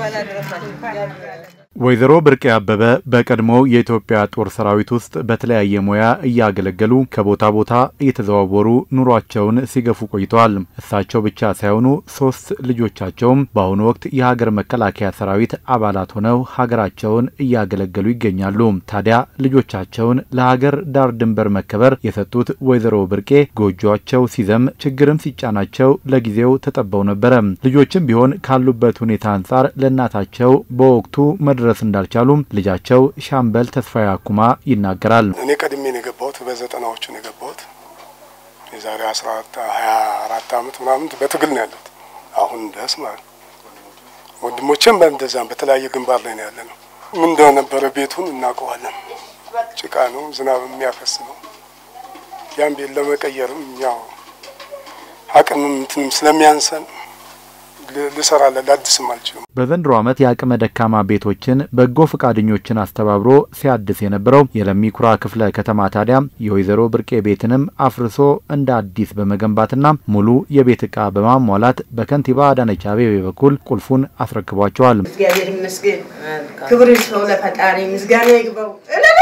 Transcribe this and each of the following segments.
ወይዘሮ ብርቄ አበበ በቀድሞው የኢትዮጵያ ጦር ሰራዊት ውስጥ በተለያየ ሙያ እያገለገሉ ከቦታ ቦታ እየተዘዋወሩ ኑሯቸውን ሲገፉ ቆይተዋል። እሳቸው ብቻ ሳይሆኑ ሶስት ልጆቻቸውም በአሁኑ ወቅት የሀገር መከላከያ ሰራዊት አባላት ሆነው ሀገራቸውን እያገለገሉ ይገኛሉ። ታዲያ ልጆቻቸውን ለሀገር ዳር ድንበር መከበር የሰጡት ወይዘሮ ብርቄ ጎጆቸው ሲዘም ችግርም ሲጫናቸው ለጊዜው ተጠበው ነበረ። ልጆችም ቢሆን ካሉበት ሁኔታ አንጻር ለእናታቸው በወቅቱ መድረስ እንዳልቻሉም ልጃቸው ሻምበል ተስፋዬ አኩማ ይናገራል። እኔ ቀድሜ ነው የገባሁት፣ በዘጠናዎቹ ነው የገባሁት። የዛሬ አስራ ሀያ አራት አመት ምናምን በትግል ነው ያለሁት አሁን ድረስ ማለት ነው። ወንድሞቼም በእንደዛም በተለያየ ግንባር ላይ ነው ያለ ነው። ምን እንደነበረ ቤቱን እናውቀዋለን። ጭቃ ነው፣ ዝናብ የሚያፈስ ነው። ያን ቤት ለመቀየርም ያው አቅምም እንትንም ስለሚያንሰን ልሰራለን ላድስም አልችልም። በዘንድሮ ዓመት የአቅመ ደካማ ቤቶችን በጎ ፈቃደኞችን አስተባብሮ ሲያድስ የነበረው የለሚ ኩራ ክፍለ ከተማ ታዲያ የወይዘሮ ብርቄ ቤትንም አፍርሶ እንደ አዲስ በመገንባትና ሙሉ የቤት ዕቃ በማሟላት በከንቲባ አዳነች አቤቤ በኩል ቁልፉን አስረክቧቸዋል። እግዚአብሔር ይመስገን። ክብር ይስጠው ለፈጣሪ፣ ምስጋና ይግባው።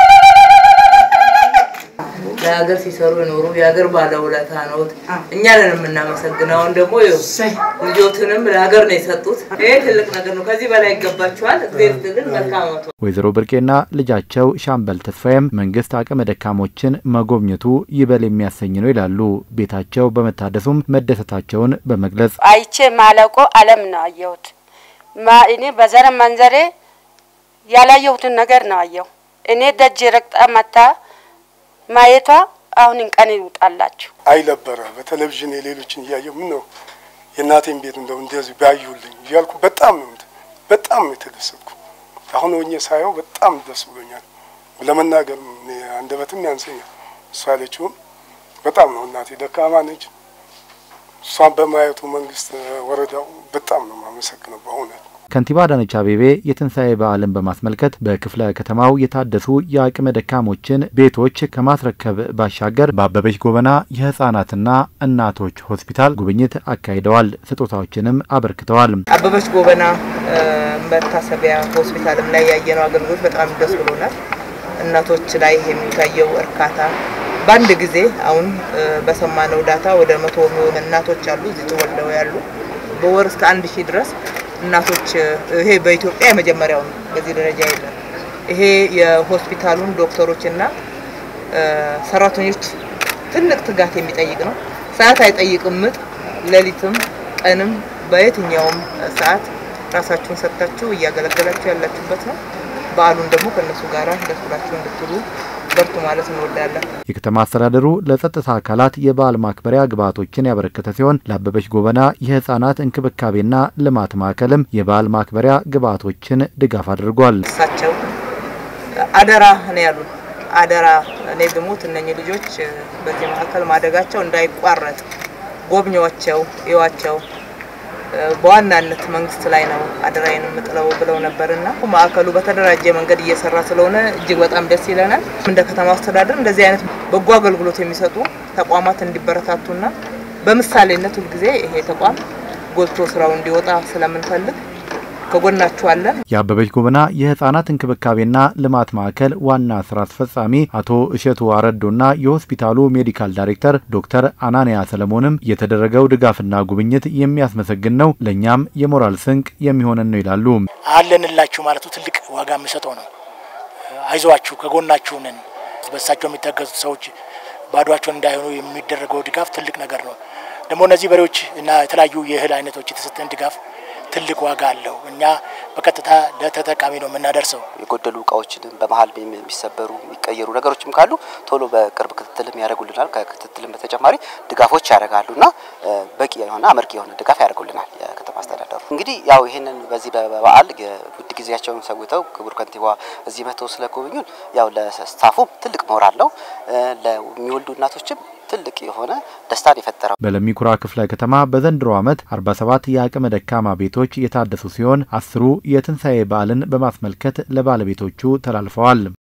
ለሀገር ሲሰሩ የኖሩ የሀገር ባለውለታ ነዎት። እኛ ነን የምናመሰግነው። አሁን ደግሞ ልጆትንም ለሀገር ነው የሰጡት። ይሄ ትልቅ ነገር ነው። ከዚህ በላይ ይገባቸዋል። እግዚአብሔር ይስጥልን። መልካም ዓመት። ወይዘሮ ብርቄና ልጃቸው ሻምበል ተስፋዬም መንግስት አቅመ ደካሞችን መጎብኘቱ ይበል የሚያሰኝ ነው ይላሉ። ቤታቸው በመታደሱም መደሰታቸውን በመግለጽ አይቼ ማለቆ አለም ነው አየሁት። እኔ በዘረ መንዘሬ ያላየሁትን ነገር ነው አየሁ። እኔ ደጅ ረግጣ መታ ማየቷ አሁን ቀን ይውጣላችሁ። አይ ነበረ በቴሌቪዥን የሌሎችን እያየሁ ምን ነው የእናቴን ቤት እንደው እንደዚህ ባዩልኝ እያልኩ በጣም ነው በጣም ነው የተደሰትኩ። አሁን ሆኜ ሳየው በጣም ደስ ብሎኛል። ለመናገር አንደበትም ያንሰኛል። እሷ ያለችውም በጣም ነው እናቴ ደካማ ነች። እሷን በማየቱ መንግስት፣ ወረዳው በጣም ነው የማመሰግነው በእውነት። ከንቲባ አዳነች አቤቤ የትንሣኤ በዓልን በማስመልከት በክፍለ ከተማው የታደሱ የአቅመ ደካሞችን ቤቶች ከማስረከብ ባሻገር በአበበች ጎበና የህጻናትና እናቶች ሆስፒታል ጉብኝት አካሂደዋል። ስጦታዎችንም አበርክተዋል። አበበች ጎበና መታሰቢያ ሆስፒታልም ላይ ያየነው አገልግሎት በጣም ደስ ብሎናል። እናቶች ላይ የሚታየው እርካታ በአንድ ጊዜ አሁን በሰማነው ዳታ ወደ መቶ የሚሆኑ እናቶች አሉ እዚህ ተወልደው ያሉ በወር እስከ አንድ ሺህ ድረስ እናቶች ይሄ በኢትዮጵያ የመጀመሪያው ነው። በዚህ ደረጃ የለም። ይሄ የሆስፒታሉን ዶክተሮችና ሰራተኞች ትልቅ ትጋት የሚጠይቅ ነው። ሰዓት አይጠይቅም። ምጥ ሌሊትም ቀንም በየትኛውም ሰዓት ራሳችሁን ሰጥታችሁ እያገለገላችሁ ያላችሁበት ነው። በዓሉን ደግሞ ከእነሱ ጋር ደስ ብላችሁ እንድትሉ በርቱ ማለት እንወዳለን። የከተማ አስተዳደሩ ለጸጥታ አካላት የበዓል ማክበሪያ ግብዓቶችን ያበረከተ ሲሆን ለአበበች ጎበና የህጻናት እንክብካቤና ልማት ማዕከልም የበዓል ማክበሪያ ግብዓቶችን ድጋፍ አድርጓል። እሳቸው አደራ ነው ያሉን። አደራ እኔ ብሞት እነኚህ ልጆች በዚህ ማዕከል ማደጋቸው እንዳይቋረጥ ጎብኚዋቸው፣ እዩዋቸው በዋናነት መንግስት ላይ ነው አደራዬን የምጥለው ብለው ነበርና ማዕከሉ በተደራጀ መንገድ እየሰራ ስለሆነ እጅግ በጣም ደስ ይለናል። እንደ ከተማ አስተዳደር እንደዚህ አይነት በጎ አገልግሎት የሚሰጡ ተቋማት እንዲበረታቱና በምሳሌነት ሁልጊዜ ይሄ ተቋም ጎልቶ ስራው እንዲወጣ ስለምንፈልግ ከጎናችሁ አለን። የአበበች ጎበና የህጻናት እንክብካቤና ልማት ማዕከል ዋና ስራ አስፈጻሚ አቶ እሸቱ አረዶና የሆስፒታሉ ሜዲካል ዳይሬክተር ዶክተር አናንያ ሰለሞንም የተደረገው ድጋፍና ጉብኝት የሚያስመሰግን ነው፣ ለእኛም የሞራል ስንቅ የሚሆነን ነው ይላሉ። አለንላችሁ ማለቱ ትልቅ ዋጋ የምሰጠው ነው። አይዟችሁ፣ ከጎናችሁ ነን። በሳቸው የሚታገዙት ሰዎች ባዷቸውን እንዳይሆኑ የሚደረገው ድጋፍ ትልቅ ነገር ነው። ደግሞ እነዚህ በሬዎች እና የተለያዩ የእህል አይነቶች የተሰጠን ድጋፍ ትልቅ ዋጋ አለው። እኛ በቀጥታ ለተጠቃሚ ነው የምናደርሰው። የጎደሉ እቃዎችንም በመሀል የሚሰበሩ የሚቀየሩ ነገሮችም ካሉ ቶሎ በቅርብ ክትትልም ያደርጉልናል። ከክትትልም በተጨማሪ ድጋፎች ያደርጋሉና በቂ የሆነ አመርቂ የሆነ ድጋፍ ያደርጉልናል የከተማ አስተዳደሩ። እንግዲህ ያው ይህንን በዚህ በበዓል ውድ ጊዜያቸውን ሰውተው ክቡር ከንቲባ እዚህ መጥተው ስለጎበኙን ያው ለስታፉ ትልቅ ሞራል ነው፣ ለሚወልዱ እናቶችም ትልቅ የሆነ ደስታን የፈጠረው። በለሚ ኩራ ክፍለ ከተማ በዘንድሮ ዓመት 47 የአቅመ ደካማ ቤቶች የታደሱ ሲሆን አስሩ የትንሣኤ በዓልን በማስመልከት ለባለቤቶቹ ተላልፈዋል።